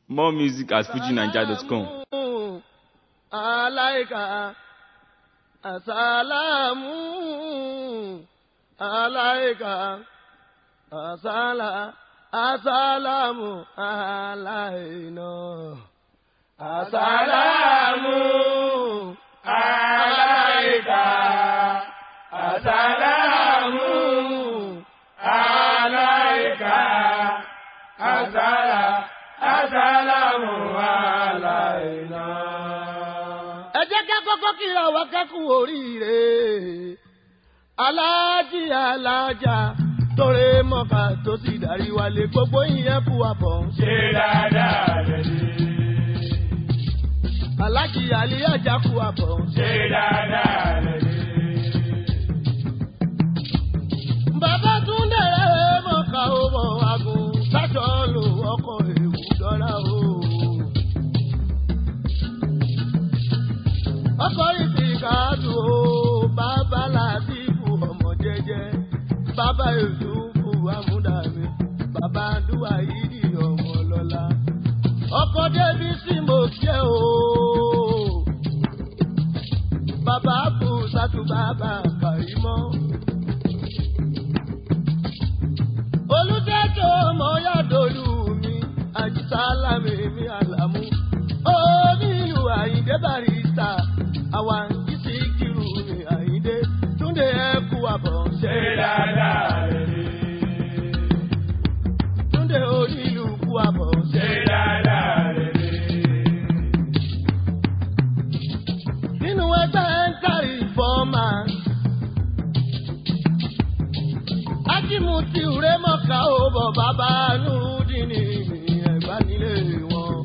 More music at fujinaija.com. Alaika, asalamu, alaika, asala, asalamu, alaina. Asalamu, alaika, asalamu, alaika, asala, asalamu, alaina. Ẹ jẹ́ ká kọ́kọ́ kíra wa kẹ́kù oríire. Aláàjì alájà tóre mọ́ka tó sì darí wálé gbogbo ìyẹn kú àbọ̀. ṣe dáadáa lẹ́yìn. Aláàjì àlíyájà kú àbọ̀. ṣe dáadáa lẹ́yìn. Bàbá Túndé rẹ̀ mọ́ka ó bọ̀ agun sájọ́ lò ọkọ̀ èwù dọ́là o. Ọkọ̀ ìfìkàdù o, bàbá Làbíbù ọmọ jẹ́jẹ́, bàbá Yòsùfù Amúdàmí, bàbá Adúwà Yídì ọmọ lọ́la. Ọkọ̀ Débí sí mo jẹ́ o. Bàbá Bù Sátú bàbá Kàrímọ́. olùdẹ́jọ́ ọmọ yàdọ̀lù mi àjísálàmì mi àlàmú onílù àyíndé barista àwa ìsì kìrù mi àyíndé túndé ẹkú àbọ̀ ṣe dáadáa lẹ́yìn. túndé onílù kú àbọ̀ ṣe dáadáa lẹ́yìn. nínú ẹgbẹ́ ń kárí fọ́ọ̀mà. Ajimuti ure mọ̀ká ó bọ̀ bàbá Nurudini mi ẹ̀gbá nílé wọn.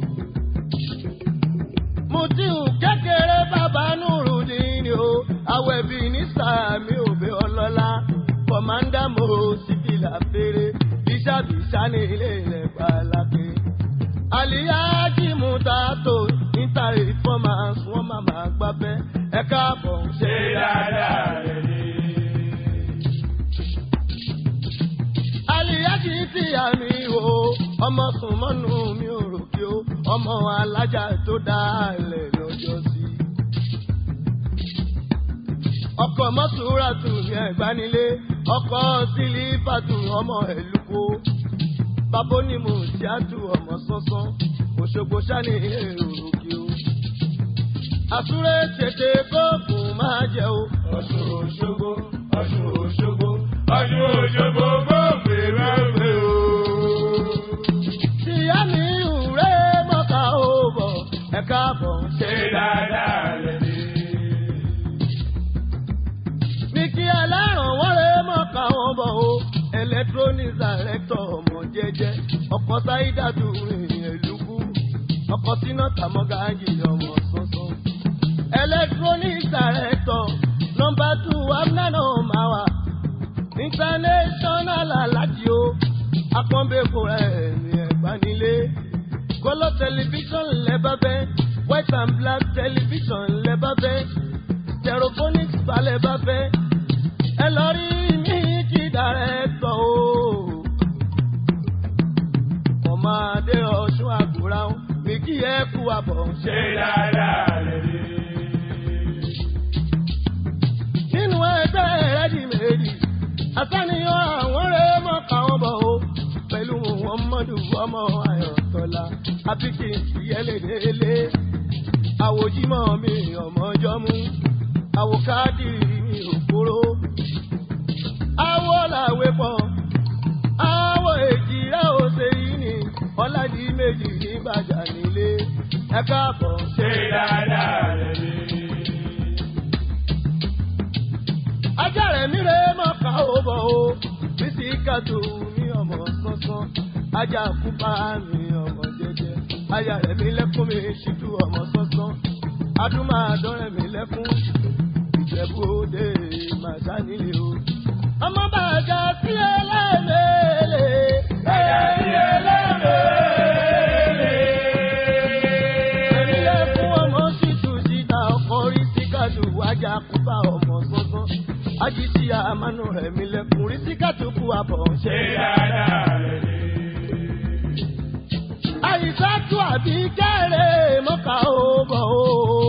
Mutiu kékeré bàbá Nurudini o, àwẹ̀bí ní sàmì òbí ọlọ́lá. Kọ̀mándà mo síbìlà fèrè, bíṣàbíṣà ní ilé rẹ̀ pàlàkì. Àlìyá Ajimuta tó nítorí fọ́mà wọ́n máa máa gbábẹ́. Ẹ káàbọ̀ ṣe dáadáa lẹ́yìn. Àlìyájì tí àmì o, ọmọ sùn mọ́nú mi ò rò kí o, ọmọ alájà tó dálẹ̀ lọ́jọ́ sí. Ọkọ̀ mọ́tòrátù ní ẹ̀gbánilé, ọkọ̀ sílífàtù ọmọ ẹ̀lúkó. Bàbá onímọ̀ tíátù ọmọ sánsán, Òṣogbo ṣáni èrò kí o. Àsúré tètè kóògùn máa jẹ o. Ọ̀ṣun Òṣogbo, Ọ̀ṣun Òṣogbo, Ọ̀ṣun Òṣogbo gbòògbé rẹ́gbẹ́ o. Ìyá mi ìrẹ́ mọ́ta ó bọ̀, ẹ̀ka bọ̀ ṣe ṣe dáadáa lẹ́yìn. ní kí ẹlẹ́ràn wọ́n lè mọ̀ káwọn bọ̀ o. electronics director ọmọ jẹ́jẹ́ ọkọ̀ sáídàdù rìn èlùkù ọkọ̀ síná tàmọ́gájì ọmọ sọ́sọ́. electronics director nọmba two amnana mawa international alájí o akọ́nbẹ́kọ̀ ẹ̀mí ẹ̀gbánilé kọ́lọ́ tẹlifíṣọ̀n lẹ́bàbẹ́ white and black television lẹ́bàbẹ́ stereophonics balẹ̀ bá fẹ́ ẹ lọ rí mi kí dàrẹ́tọ̀ o. ọmọdé ọ̀ṣun àgùrà ń mi kí ẹ kú àbọ̀ ṣe dáadáa lẹ́yìn. nínú ẹgbẹ́ rẹ́dì méjì àtàníyàn àwọn rẹ̀ mọ̀ káwọn bọ̀ o pẹ̀lú muhammadu ọmọ ayọ̀tọ́lá àbíkí ìyẹlẹ́dẹ́lẹ́ àwòjímọ̀ mi ọmọjọ́ mú àwòkádìrí mi òkúrò àwọ̀ làwẹ̀ pọ̀ àwọ̀ èjìrá òsè yìí ni ọ̀làjì méjì ní bàjá nílé ẹ káàbọ̀ ṣe dáadáa lẹ́yìn. ajá rẹ̀ mi rẹ̀ mọ̀ ká ó bọ̀ o bísí kàtó mi ọmọ sánsán ajá kúpa mi ọmọ jẹjẹ aya rẹ̀ mi lẹ́kún mi ṣíjú ọmọ sánsán adúmáàdọ́rẹ̀ mi lẹ́kún ìjẹ̀bú òde màṣá nílé o. ọmọ bàjá sí ẹlẹ́mẹ̀ẹ́lẹ́. Bàjá sí ẹlẹ́mẹ̀ẹ́lẹ́. Èmi lẹ́kún ọmọ ṣìtú síta ọkọ̀ rí síkàdù ajá kúpa ọmọ sánsán. Ají sí àmánú rẹ̀ mi lẹ́kún rí síkàdù kú àbọ̀ ṣe ṣe dáadáa lẹ́yìn. àyíṣàtú àbí kẹ́rẹ́ mọ́ka ó bọ̀ ó.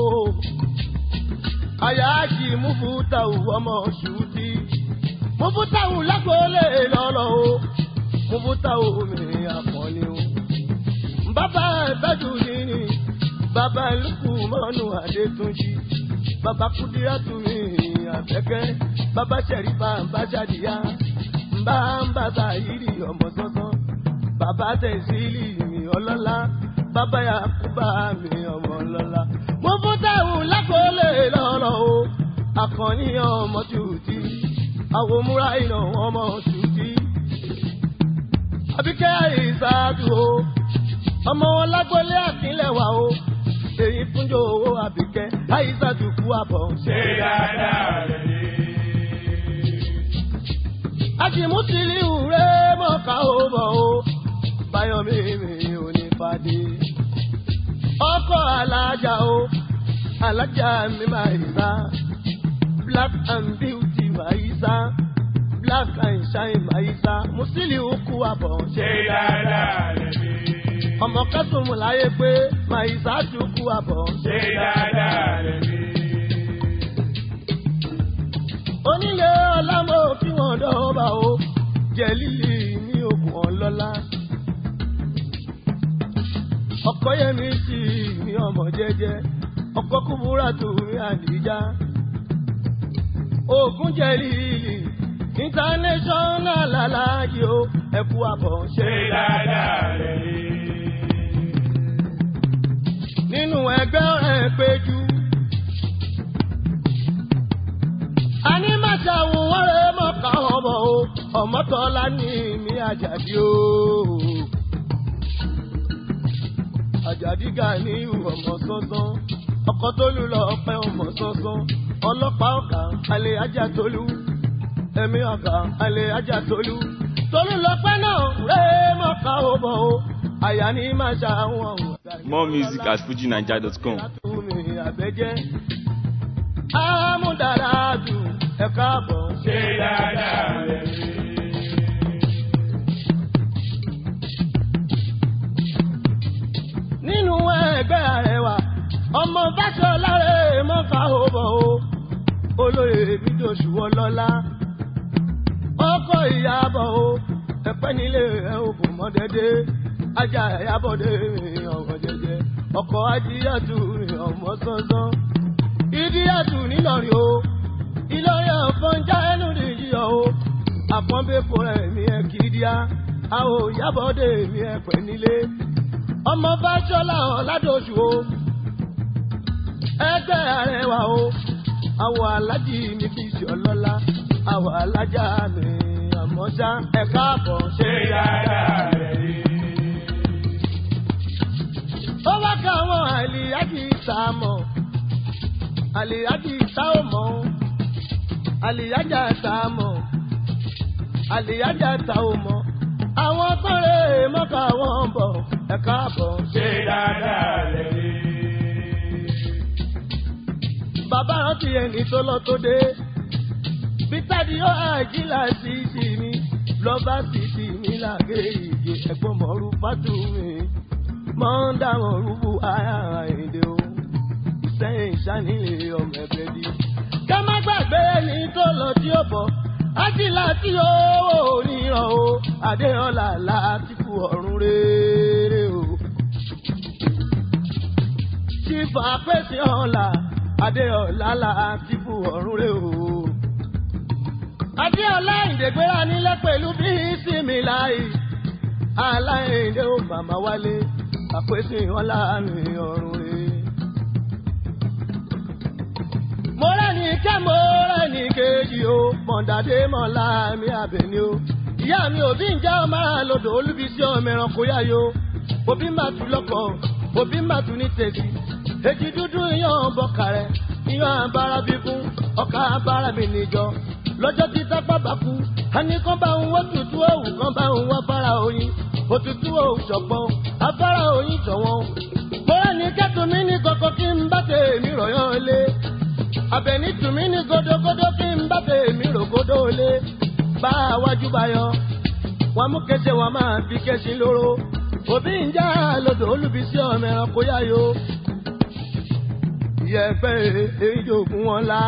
Àyájí Mufutau ọmọ ṣùtì. Mufutau lágbólé lọ́lọ́ o. Mufutau mi àpọ̀ni o. Bàbá ìbẹ́jú nínú. Bàbá Lukú mọ́nú Adétúnjì. Bàbá Kúdírátù mi àfẹ́kẹ́. Bàbá Ṣẹ̀rífà ń bá ṣàdíyá. Ń bá ń bàbá yìí ọmọ sọ́sán. Bàbá Tẹ̀sílì mi ọlọ́lá. Bàbá Yakuba mi ọmọ ọlọ́lá. Mufutau lágbólé lọ́lọ́ o. Akànní ọmọ tùtì. Àwọn múra iná ọmọ tùtì. Àbíkẹ́ àìsàdù o. Ọmọ wọn lágbólé àkínlẹ̀ wà o. Èyí fúnjọ owó àbíkẹ́ àìsàdù kú àbọ̀ ṣe. Ṣé dáadáa rẹ̀ ni? Àjìmútìlì ìwúrẹ́ mọ̀ká ó bọ̀ o. Báyọ̀mí mi ò ní fàdé. Ọkọ̀ alájà o. Alájà mi máa ń sá. Black and beauty máa ń sá. Black and shine máa ń sá. Mùsílì òkú àbọ̀ ṣe. Ṣé dáadáa rẹ̀ ni? Ọmọ kẹ́sùnmù láyé pé máa ń sá ju kú àbọ̀ ṣe. Ṣé dáadáa rẹ̀ ni? Onílé ọlámọ kí wọ́n dọ́ọ̀bà o. Jẹ́ lílì ní ogun ọlọ́lá. Ọkọ yẹmi sí ní ọmọ jẹ́jẹ́. Ọkọ kúbúrà tó rí àdìjá. Ogun jẹ́ lílì. International aláàjì o. Ẹkú àbọ̀ ṣe. Ṣé dáadáa rẹ̀ ni? Nínú ẹgbẹ́ ọ̀rẹ́ péjú. a ní màtà wù wọ́n rẹ̀ mọ̀ká ọmọ o ọmọtọ́lá ní mi àjàdí o. àjàdí ga ní ọmọ sọ́sán ọkọ̀ tó lù lọ pẹ́ ọmọ sọ́sán ọlọ́pàá ọ̀gá alẹ́ ajá tolú ẹ̀mí ọ̀gá alẹ́ ajá tolú tolú lọ́pẹ́ náà rẹ̀ mọ̀ká ọmọ o àyà ní màtà wọn. More music at fujinaija.com. Látúnmí àbẹ́jẹ́ amúdáradù ẹ̀ka àbọ̀ Ṣé dáadáa rẹ̀ ni? nínú ẹgbẹ́ àrẹwà ọmọ Fáṣọlá rẹ̀ mọ́fà òbọ̀ o olóyè bídòṣù ọlọ́lá ọkọ̀ ìyàbọ̀ o ẹ̀pẹ́ nílé ẹ̀ òbò mọ́dẹ́dẹ́ ajá ẹ̀yàbọ̀dé ọ̀rọ̀ jẹjẹ ọkọ̀ ajíyàtú ọmọ sọ́sọ́ ìdíyàtú nílọrin o ìlọrin ọ̀fọ̀njá ẹnu nìyí o àpọ́nbẹ́pọ̀ rẹ̀ mi ẹ̀ kìdíá àwọn ìyàbọ̀dé mi ẹ̀ pẹ́ nílé ọmọ Fáṣọlá ọ̀làdọ̀ṣù o ẹgbẹ́ àrẹwà o àwọ̀ alájì mi kì í ṣe ọlọ́lá àwọ̀ alájà mi àmọ́ṣá ẹ̀ka àbọ̀ ṣe Ṣé dáadáa rẹ̀ ni? ó wá ká àwọn àlìyájì ìta mọ̀ àlìyájì ìta ò mọ̀ o àlìyájà ìta mọ̀ àlìyájà ìta ò mọ̀ àwọn tọ́rẹ̀ mọ́kà wọn bọ̀ ẹ̀ka àbọ̀ Ṣé dáadáa rẹ̀ ni? bàbá rántí ẹni tó lọ tó dé. bítàdí ó àjílà sí sí mi lọ́ba sí sí mi làgé ìgè ẹ̀gbọ́n mọ̀ọ́rù fátú mi. mọ́ ń dáhùn rúbù ara èdè o. ìsẹ́yìn ìṣánilé ọmọ ẹ̀bẹ̀ bí. ká má gbàgbé ẹni tó lọ tí ó bọ̀. ájílà tí ó níran o. adéhọ́lá láti kú ọ̀run rere o. Chifa pèsè ọ̀la, Adéọ̀lá láti kú ọ̀run rẹ̀ o. Adéọlá ìdègbéra nílẹ̀ pẹ̀lú bí ìsinmi láì. Aláìndé ó màmá wálé, àpèsè ọ̀la mi ọ̀run rẹ̀. Mo rẹ́ni kẹ́ mo rẹ́ni kejì o, Mọ̀dàdé mọ̀lá mi àbẹ̀ni o. Ìyá mi òbí ń jẹ́ ọmọ àlọ́dọ̀ olúbísí ọmọ ẹranko yáyo. Òbí máa tún lọ́kọ̀, òbí máa tún ní tèsí. Èjì dúdú iyán bọ̀kà rẹ̀, iyán abára bí fún, ọkà abára mi níjọ. Lọ́jọ́ tí tápá bá kú, àní kan bá ń wọ́ tutù òwú kan bá ń wọ́ fara oyin. Òtútù òwú ṣọ̀pọ̀, afárá oyin ṣọ̀wọ́n. Mo rẹ̀ ní kẹ́tù mi ní kọ̀kọ́ kí n bá tèmi rọ̀yán lé. Àbẹ̀ní tù mí ní gódógódó kí n bá tèmi rògódó lé. Bá a wájú bá yọ, wọ́n mú kẹ́sẹ̀ wọn máa fi kẹ́sìn lóró. òbí ń já lodò olùbísí ọmọ ẹranko yáyó ìyẹ̀pẹ̀ èjògùn wọn la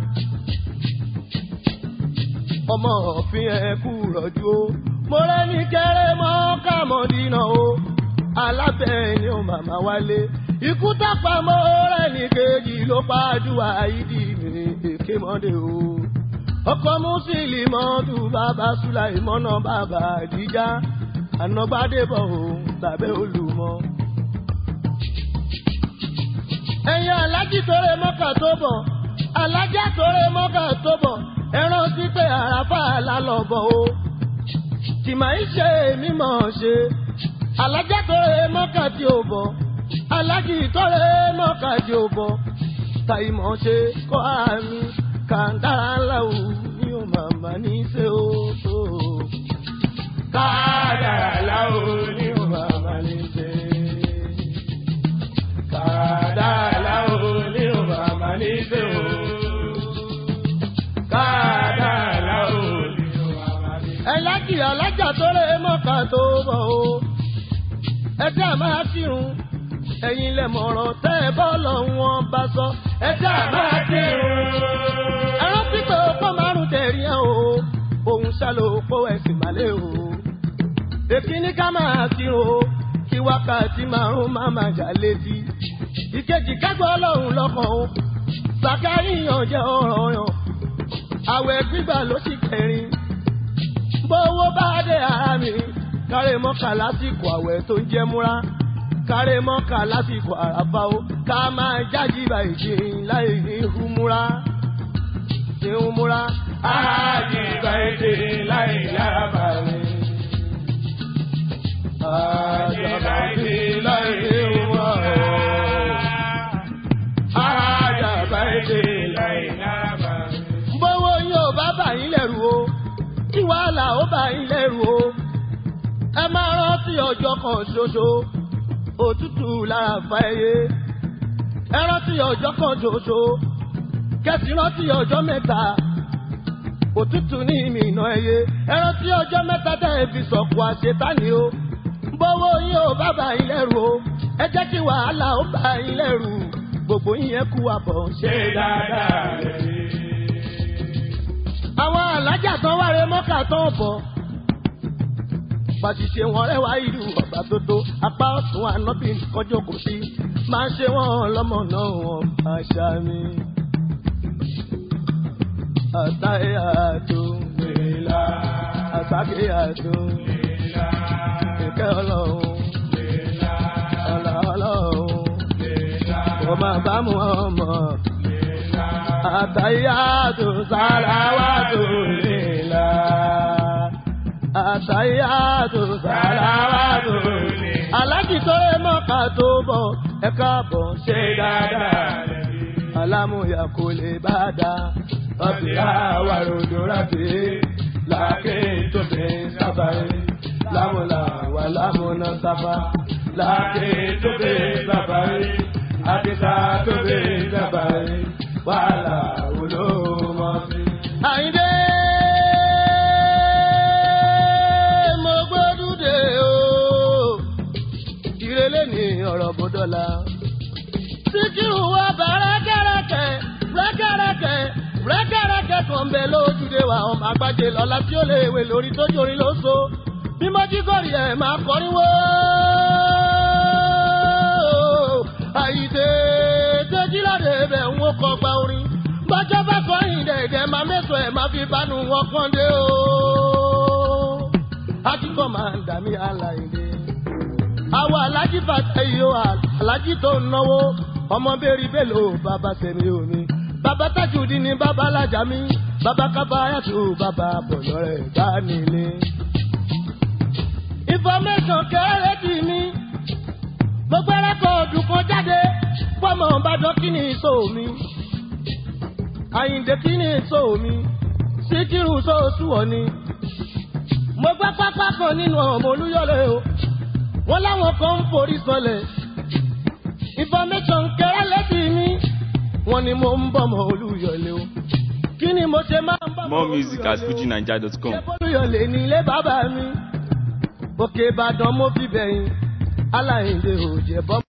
ọmọ òfin ẹ̀kú rọ̀jú o mo rẹ́ ní kẹrẹ́ mọ́ kàmọ́dínà o alábẹ́ ni ó màmá wálé ikú tápá mọ́ rẹ̀ ní kejì ló pàdùwà ìdí mi èké mọ́dé o ọkọ mùsùlùmọ́dù bàbá sùláìmọ́nà bàbá àdìjá ànágbádébọ̀ o bàbá olùmọ̀. ẹ̀yin alájí tóre mọ́kà tó bọ̀ alájá tóre mọ́kà tó bọ̀ ẹran títẹ̀ àràfà lálọ́bọ̀ o tìmọ̀ ń ṣe mímọ̀ ṣe alájá tóre mọ́kà tí ò bọ̀ alájí tóre mọ́kà tí ò bọ̀ tàìmọ̀ ṣe kọ́ àmì kàńdára ńlá o ní o màmá ní í ṣe o. Kádàrá láwo ní o màmá ní ṣe. Kádàrá láwo ní o màmá ní ṣe o. Kádàrá láwo ní o màmá ní ṣe. ẹlájì alájà tó lè mọ́ka tó bọ̀ o. ẹ tí a máa kírun ẹ̀yin lẹ mọ̀rọ̀ tẹ́ ẹ bọ́ lọ́wọ́n bá sọ. ẹ tí a máa kírun. ẹ rántí pé opó márùn tẹ̀rí ẹ o. òun ṣàlò opó ẹ̀sìn màlẹ́ o. èkíní ká máa kírun o. kí wákàtí márùn má máa jà létí. ìkejì kágbọ́ ọlọ́run lọ́kàn o. sàkáyìyàn jẹ́ ọ̀rọ̀ yàn. àwẹ̀ gbígbà ló sì kẹrin bówó bá dé ara mi kárẹ̀ mọ́kà lásìkò àwẹ̀ tó ń jẹ́ múra kárẹ̀ mọ́kà lásìkò àràbá o ká máa jáde báyìí ṣe láì ní humura ní humura. Ájì báyìí láì lábà mi. Ájì báyìí láì humura. Ájì báyìí láì lábà mi. bówó yóò bá bà yín lẹ́rù o kí wàhálà ó bà yín lẹ́rù o ẹ máa rántí ọjọ́ kan ṣoṣo òtútù lára fa ẹyẹ ẹ rántí ọjọ́ kan ṣoṣo kẹsì rántí ọjọ́ mẹ́ta òtútù ní ìmìnà ẹyẹ ẹ rántí ọjọ́ mẹ́ta tẹ́ ẹ fi sọ̀kù àṣetánì o bówó yín ò bá bà yín lẹ́rù o ẹ jẹ́ kí wàhálà ó bà yín lẹ́rù gbogbo yín yẹn kú àbọ̀ ṣe Ṣé dáadáa rẹ̀ rí? àwọn alájà tán wáre mọ́kà tán bọ̀. Pàṣìṣe wọn rẹwà ìlú ọ̀gbà tó tó apá ọ̀tún ànábì nìkan jókòó sí. Máa ṣe wọ́n lọ́mọ náà wọ́n àṣà mi. Àtàyè àtò Bèlà, àtàkè àtò bèlà, ìkẹ́ ọlọ́run bèlà, ọ̀là ọlọ́run. bèlà, Kò máa bá mu ọmọ. bèlà. Àtàyè àtò sàràwàtò lèlà. Àtàyè àtò sàràwàtò lèlà. Aláàjì tó lè mọ́ka tó bọ̀ ẹ káàbọ̀ ṣe dáadáa. Alámúyà kò lè bá dá. Ọ̀sìn àwà ròdò rábì. Làákè tó fi sábàáyé. Lámúlà wà lámúná sábà. Làákè tó fi sábàáyé. Àdìsá tó fi sábàáyé. Wàhálà wò ló mọ̀ sí. Àyìndé mo gbódú dé o ìrẹ̀lẹ̀ ní ọ̀rọ̀ bọ́dọ̀la. Síkírù wa bá rẹ́kẹ̀rẹ́kẹ̀ rẹ́kẹ̀rẹ́kẹ̀ rẹ́kẹ̀rẹ́kẹ̀ kan bẹ lójúde wa ọmọ àgbàjẹ lọ́la tí ó lè wé lórí tó jórin ló so. Bí mo jí gòrì ẹ̀ máa kọrin wó. Àyíde Tẹ́jíláde bẹ̀ ń wó kọ gba orin. Bọ́jọ́ bá kọrin dẹ̀dẹ̀ máa mẹ́sọ̀ ẹ̀ máa fi bánu wọn kán dé o. Akíkọ̀ máa ń dà mí àlàyé àwọn alájí bàtà yìí ó alájí tó ń náwó ọmọ bẹ́ẹ̀rì bẹ́ẹ̀lò bàbá sẹ́mi omi bàbá tajudi ni bàbá alájà mi bàbá kábàáyàtò bàbá bọ̀lọ́ rẹ̀ bá nílé. information kẹ́rẹ́ tì mí mo gbẹ́rẹ́ kọ́ ọdún kan jáde pọ́mọ ìbàdàn kí ni ìṣó mi àyìndé kí ni ìṣó mi síkírù sóòtú ọ̀ ni mo gbá pápá kan nínú ọmọ olúyọ̀lẹ̀ o wọ́n láwọn kan ń forí sọlẹ̀. information kẹrẹ lẹ́sì mi wọ́n ní mo ń bọ̀ mọ́ olúyọ̀lé o. kí ni mo ṣe máa ń bọ̀ mọ́ More music at fujinaija.com. ṣé olúyọ̀lé ní ilé bàbá mi. òkè ìbàdàn mo fi bẹ̀yìn aláìndé òjẹ̀ bọ́.